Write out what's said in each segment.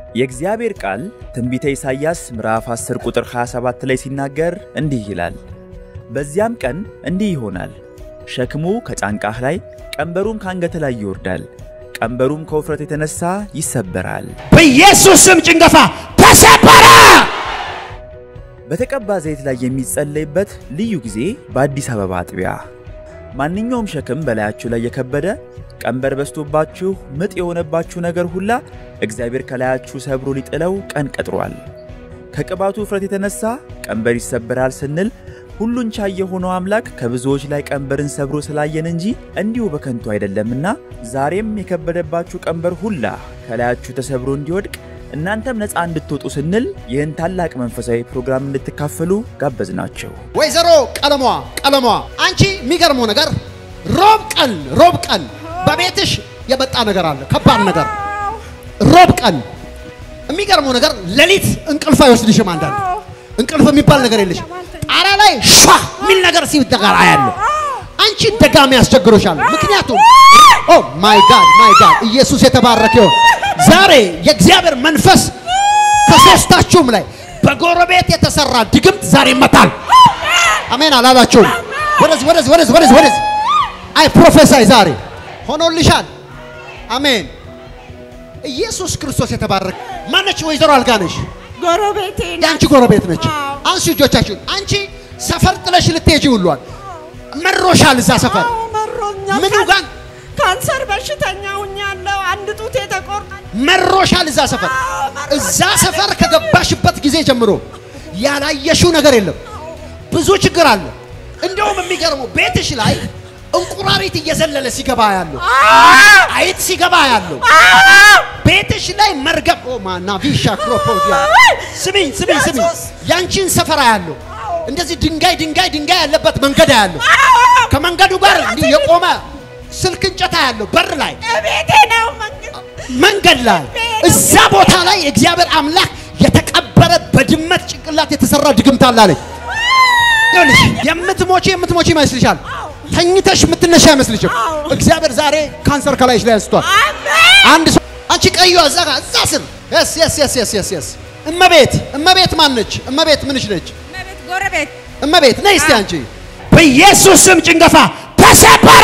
የእግዚአብሔር ቃል ትንቢተ ኢሳይያስ ምዕራፍ 10 ቁጥር 27 ላይ ሲናገር እንዲህ ይላል፣ በዚያም ቀን እንዲህ ይሆናል፣ ሸክሙ ከጫንቃህ ላይ ቀንበሩም ከአንገት ላይ ይወርዳል፣ ቀንበሩም ከውፍረት የተነሳ ይሰበራል። በኢየሱስ ስም ጭንገፋ ተሰበረ። በተቀባ ዘይት ላይ የሚጸለይበት ልዩ ጊዜ በአዲስ አበባ አጥቢያ። ማንኛውም ሸክም በላያችሁ ላይ የከበደ ቀንበር በስቶባችሁ ምጥ የሆነባችሁ ነገር ሁላ እግዚአብሔር ከላያችሁ ሰብሮ ሊጥለው ቀን ቀጥሯል። ከቅባቱ ውፍረት የተነሳ ቀንበር ይሰበራል ስንል ሁሉን ቻይ የሆነው አምላክ ከብዙዎች ላይ ቀንበርን ሰብሮ ስላየን እንጂ እንዲሁ በከንቱ አይደለምና ዛሬም የከበደባችሁ ቀንበር ሁላ ከላያችሁ ተሰብሮ እንዲወድቅ እናንተም ነፃ እንድትወጡ ስንል ይህን ታላቅ መንፈሳዊ ፕሮግራም እንድትካፈሉ ጋበዝናቸው። ወይዘሮ ቀለሟ ቀለሟ አንቺ የሚገርመው ነገር ሮብ ቀን ሮብ ቀን በቤትሽ የመጣ ነገር አለ፣ ከባድ ነገር ሮብ ቀን የሚገርመው ነገር ሌሊት እንቅልፍ አይወስድሽም። አንዳንድ እንቅልፍ የሚባል ነገር የለሽም። ጣራ ላይ ሻ የሚል ነገር ሲደጋር አያለሁ። አንቺ ደጋሚ ያስቸግሮሻል። ምክንያቱም ኦ ማይ ጋድ ማይ ጋድ ኢየሱስ የተባረከ ይሁን። ዛሬ የእግዚአብሔር መንፈስ ከሶስታችሁም ላይ በጎረቤት የተሰራ ድግምት ዛሬ ይመታል። አሜን አላላችሁም? ወደዚህ ወደዚህ ወደዚህ ወደዚህ ወደዚህ አይ ፕሮፌሳይ ዛሬ ሆኖልሻል። አሜን። ኢየሱስ ክርስቶስ የተባረከ ማነች? ወይዘሮ አልጋነሽ ጎረቤቴ ናት። የአንቺ ጎረቤት ነች። አዎ። አንሱ እጆቻችሁን። አንቺ ሰፈር ጥለሽ ልትሄጂ ሁሏል መሮሻል። እዛ ሰፈር አዎ፣ መሮኛል። ምኑ ጋር ካንሰር በሽተኛ ሁኛለሁ። አንድ ጡቴ ተቆርጧል። መሮሻል። እዛ ሰፈር አዎ፣ መሮኛል። እዛ ሰፈር ከገባሽበት ጊዜ ጀምሮ ያላየሽው ነገር የለም። ብዙ ችግር አለ። እንደውም የሚገርመው ቤትሽ ላይ እንቁራሪት እየዘለለ ሲገባ ያለው አይጥ ሲገባ ያለው ቤትሽ ላይ መርገም ኦ ማና ቪሻ ክሮፖዲያ ስሚኝ ስሚኝ ስሚኝ ያንቺን ሰፈራ ያለው እንደዚህ ድንጋይ ድንጋይ ድንጋይ ያለበት መንገድ ያለው ከመንገዱ ጋር እንዲህ የቆመ ስልክ እንጨታ ያለው በር ላይ ቤቴ ነው መንገድ መንገድ ላይ እዛ ቦታ ላይ እግዚአብሔር አምላክ የተቀበረ በድመት ጭንቅላት የተሰራ ድግምት አለ አለኝ። ይኸውልሽ የምትሞቺ የምትሞቺ ይመስልሻል። ተኝተሽ የምትነሻ አይመስልሽም። እግዚአብሔር ዛሬ ካንሰር ከላይሽ ላይ አንስቷል። አንድ ሰው አንቺ ቀዩ እዛ ጋር እዛ ስር የስ የስ የስ የስ የስ የስ እመቤት እመቤት ማን ነች? እመቤት ምንሽ ነች? መቤት ጎረቤት እመቤት ነይ እስቲ አንቺ በኢየሱስ ስም ጭንገፋ ተሰበረ።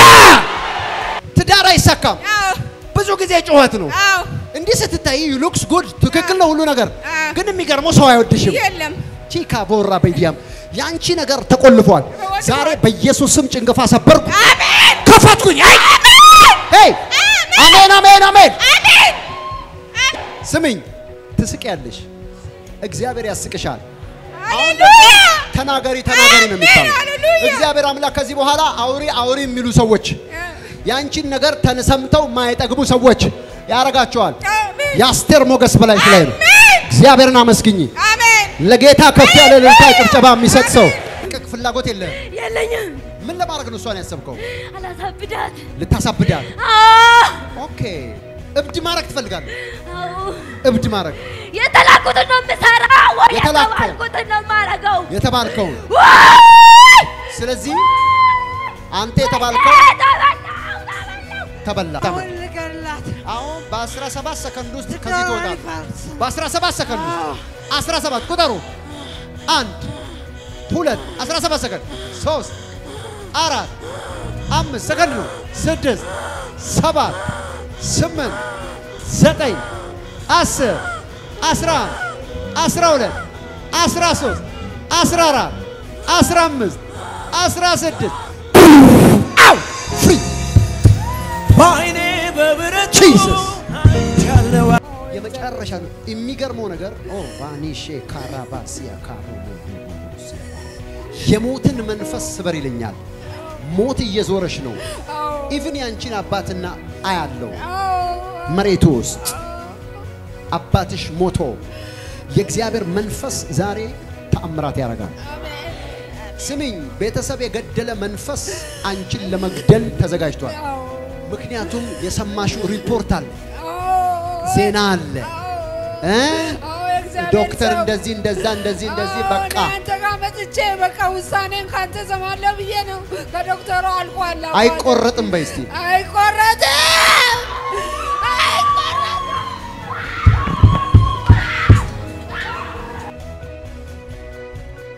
ትዳር አይሳካም። አዎ ብዙ ጊዜ ጩኸት ነው። አዎ እንዲህ ስትታይ ሉክስ ጉድ ትክክል ነው ሁሉ ነገር፣ አዎ። ግን የሚገርመው ሰው አይወድሽም። የለም ቺካ ቦራ በዲያም ያንቺ ነገር ተቆልፏል። ዛሬ በኢየሱስ ስም ጭንገፋ ሰበርኩ፣ አሜን ከፈትኩኝ። አይ ሄይ አሜን አሜን አሜን። አሜን ስሚኝ፣ ትስቂያለሽ፣ እግዚአብሔር ያስቅሻል። ሃሌሉያ ተናገሪ ተናገሪ ነው የሚባለው። ሃሌሉያ። እግዚአብሔር አምላክ ከዚህ በኋላ አውሪ አውሪ የሚሉ ሰዎች ያንቺን ነገር ተሰምተው የማይጠግቡ ሰዎች ያረጋቸዋል። አሜን የአስቴር ሞገስ በላይሽ ላይ ነው። አሜን እግዚአብሔርን አመስግኝ። አሜን ለጌታ ከፍ ያለ እልልታ ጭብጨባ የሚሰጥ ሰው ቅቅ ፍላጎት የለህም። የለኝም። ምን ለማድረግ ነው እሷን ያሰብከው? አላሳብዳት። ልታሳብዳት። አዎ፣ ኦኬ እብድ ማድረግ ትፈልጋለህ? አዎ። እብድ ማድረግ የተላኩትን ነው የምሰራው ወይ የተላከው? የተባልኩትን ነው የማደርገው? የተባልከውን። ወይ! ስለዚህ አንተ የተባልከው ተበላው፣ ተበላው። ተበላ። አሁን ልገላት አሁን በ17 ሰከንድ ውስጥ ከዚህ ትወጣለህ። በ17 ሰከንድ ውስጥ 17 ቁጠሩ። አንድ ሁለት 17 ሰከንድ ሶስት አራት አምስት ሰከንድ ነው። ስድስት ሰባት ስምንት ዘጠኝ አስር አስራ አንድ አስራ ሁለት አስራ ሶስት አስራ አራት አስራ አምስት አስራ ስድስት አው ፍሪ በአይኔ በብረቱ ጂሰስ ያለው የመጨረሻ ነው። የሚገርመው ነገር ኦ ባኒሼ ካራባሲያ ካሮ የሞትን መንፈስ ስበር ይለኛል። ሞት እየዞረሽ ነው። ኢቭን ያንቺን አባትና አያለው መሬቱ ውስጥ አባትሽ ሞቶ የእግዚአብሔር መንፈስ ዛሬ ተአምራት ያደርጋል። ስሚኝ፣ ቤተሰብ የገደለ መንፈስ አንቺን ለመግደል ተዘጋጅቷል። ምክንያቱም የሰማሽው ሪፖርት አለ፣ ዜና አለ እ ዶክተር እንደዚህ እንደዛ እንደዚህ እንደዚህ በቃ አንተ ጋር መጥቼ በቃ ውሳኔን ካንተ ሰማለሁ ብዬ ነው። ከዶክተሩ አልቋል። አሁን። አይቆረጥም በይ እስቲ አይቆረጥም። አይቆረጥም።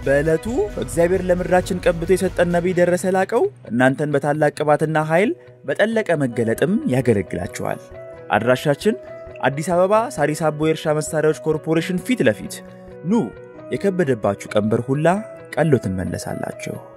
በዕለቱ እግዚአብሔር ለምድራችን ቀብቶ የሰጠን ነቢይ ደረሰ ላቀው እናንተን በታላቅ ቅባትና ኃይል በጠለቀ መገለጥም ያገለግላችኋል። አድራሻችን አዲስ አበባ ሳሪስ አቦ የእርሻ መሳሪያዎች ኮርፖሬሽን ፊት ለፊት ኑ። የከበደባችሁ ቀንበር ሁላ ቀሎ ትመለሳላችሁ።